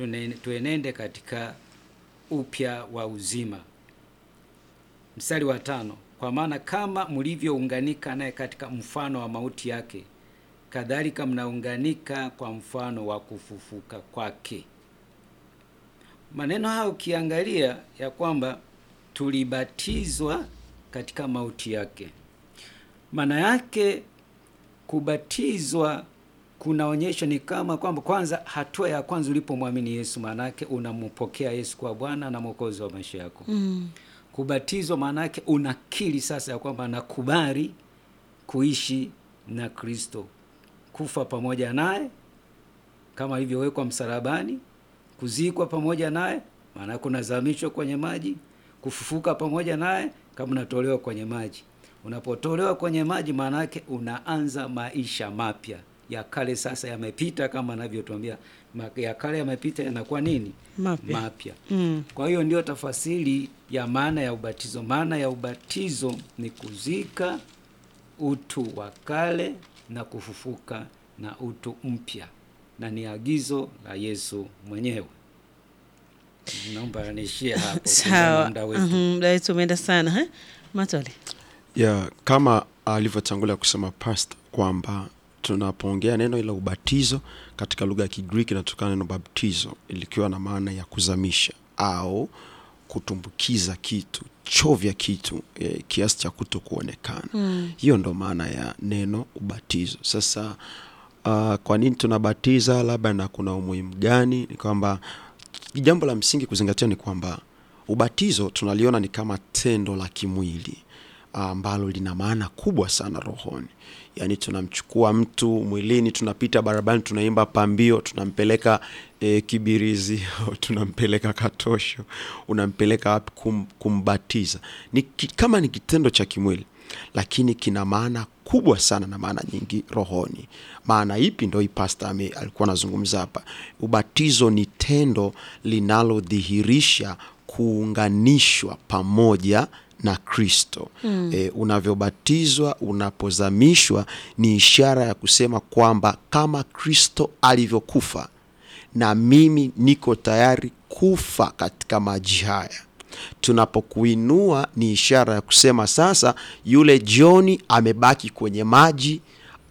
tune- tuenende katika upya wa uzima. Mstari wa tano, kwa maana kama mlivyounganika naye katika mfano wa mauti yake, kadhalika mnaunganika kwa mfano wa kufufuka kwake. Maneno haya ukiangalia ya kwamba tulibatizwa katika mauti yake, maana yake kubatizwa kunaonyesha ni kama kwamba kwanza, hatua ya kwanza ulipomwamini Yesu, maana yake unampokea Yesu kwa Bwana na Mwokozi wa maisha yako. Mm. Kubatizwa maana yake unakiri sasa ya kwamba nakubali kuishi na Kristo, kufa pamoja naye kama ilivyowekwa msalabani, kuzikwa pamoja naye, maana yake unazamishwa kwenye maji, kufufuka pamoja naye kama unatolewa kwenye maji. Unapotolewa kwenye maji, maana yake unaanza maisha mapya. Ya kale sasa yamepita, kama anavyotuambia ma- ya kale yamepita, yanakuwa nini? Mapya. Mapya. Mm. Kwa hiyo ndio tafasiri ya maana ya ubatizo. Maana ya ubatizo ni kuzika utu wa kale na kufufuka na utu mpya, na ni agizo la Yesu mwenyewe. Naomba niishie hapo. kulingana na Sawa. muda wetu. Mhm, muda wetu umeenda sana eh? Matole. ya kama alivyotangulia kusema pasta kwamba tunapoongea neno la ubatizo katika lugha ya Kigiriki inatokana neno baptizo ilikiwa na maana ya kuzamisha au kutumbukiza kitu, chovya kitu e, kiasi cha kuto kuonekana. Mm. Hiyo ndo maana ya neno ubatizo. Sasa uh, kwa nini tunabatiza labda na kuna umuhimu gani? Ni kwamba jambo la msingi kuzingatia ni kwamba ubatizo tunaliona ni kama tendo la kimwili ambalo lina maana kubwa sana rohoni. Yaani tunamchukua mtu mwilini, tunapita barabarani, tunaimba pambio, tunampeleka e, Kibirizi au tunampeleka Katosho, unampeleka wapi kum, kumbatiza. Ni ki, kama ni kitendo cha kimwili, lakini kina maana kubwa sana na maana nyingi rohoni. Maana ipi? Ndo hii pasta ame, alikuwa anazungumza hapa. Ubatizo ni tendo linalodhihirisha kuunganishwa pamoja na Kristo. Mm. E, unavyobatizwa, unapozamishwa ni ishara ya kusema kwamba kama Kristo alivyokufa na mimi niko tayari kufa katika maji haya. Tunapokuinua ni ishara ya kusema sasa yule Joni amebaki kwenye maji,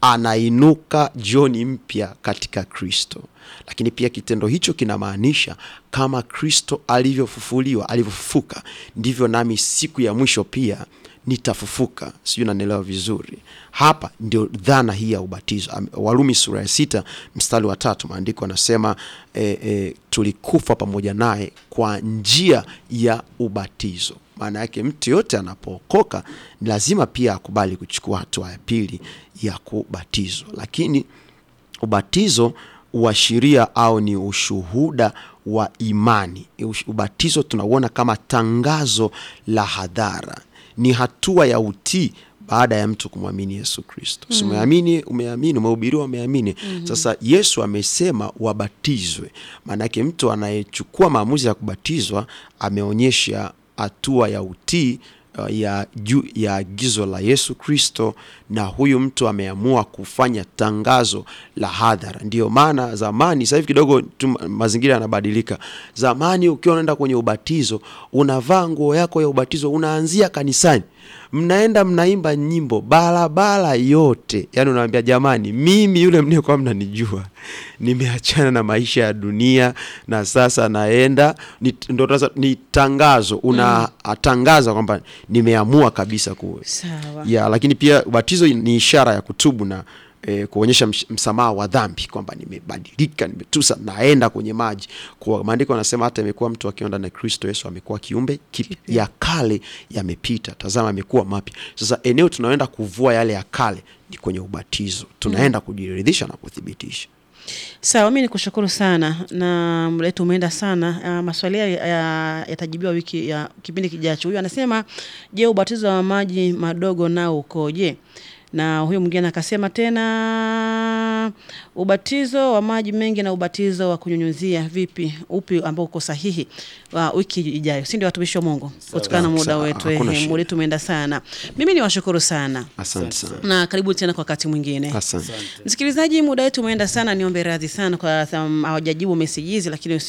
anainuka Joni mpya katika Kristo. Lakini pia kitendo hicho kinamaanisha kama Kristo alivyofufuliwa, alivyofufuka, ndivyo nami siku ya mwisho pia nitafufuka. Sijui nanielewa vizuri. Hapa ndio dhana hii ya ubatizo. Am- Warumi sura ya sita mstari wa tatu maandiko anasema e, e, tulikufa pamoja naye kwa njia ya ubatizo. Maana yake mtu yote anapookoka ni lazima pia akubali kuchukua hatua ya pili ya kubatizwa, lakini ubatizo uashiria au ni ushuhuda wa imani. Ush- Ubatizo tunauona kama tangazo la hadhara, ni hatua ya utii baada ya mtu kumwamini Yesu Kristo. Si umeamini, umeamini, umehubiriwa, umeamini. Sasa Yesu amesema wabatizwe. Maana yake mtu anayechukua maamuzi ya kubatizwa ameonyesha hatua ya utii uh, ya juu ya agizo la Yesu Kristo, na huyu mtu ameamua kufanya tangazo la hadhara. Ndiyo maana zamani, sasa hivi kidogo tu mazingira yanabadilika. Zamani ukiwa unaenda kwenye ubatizo, unavaa nguo yako ya ubatizo, unaanzia kanisani, mnaenda mnaimba nyimbo barabara yote, yaani unaambia jamani, mimi yule mliokuwa mnanijua nimeachana na maisha ya dunia na sasa naenda ni, ndo sasa ni tangazo unatangaza kwamba nimeamua kabisa ku Sawa. ya, lakini pia ubatizo ni ishara ya kutubu na e, kuonyesha msh- msamaha wa dhambi kwamba nimebadilika, nimetusa, naenda kwenye maji. Kwa maandiko anasema hata imekuwa mtu akiwa ndani ya Kristo Yesu amekuwa kiumbe kipya, ya kale yamepita, tazama amekuwa mapya. Sasa eneo tunaenda kuvua yale ya kale ni kwenye ubatizo, tunaenda kujiridhisha na kuthibitisha. Sawa, mi nikushukuru sana na muda wetu umeenda sana. Uh, maswali haya ya- yatajibiwa wiki ya kipindi kijacho. Huyu anasema je, ubatizo wa maji madogo nao ukoje? Na huyu mwingine akasema tena ubatizo wa maji mengi na ubatizo wa kunyunyuzia vipi, upi ambao uko sahihi? Uh, wiki ijayo, si ndio, watumishi wa Mungu, kutokana na muda Sawa, wetu, hakuna ehe, shida. muda wetu umeenda sana. Mimi ni washukuru sana Asante sana, na karibu tena kwa wakati mwingine. asante. Msikilizaji, muda wetu umeenda sana, niombe radhi sana kwa sababu hawajajibu meseji hizi, lakini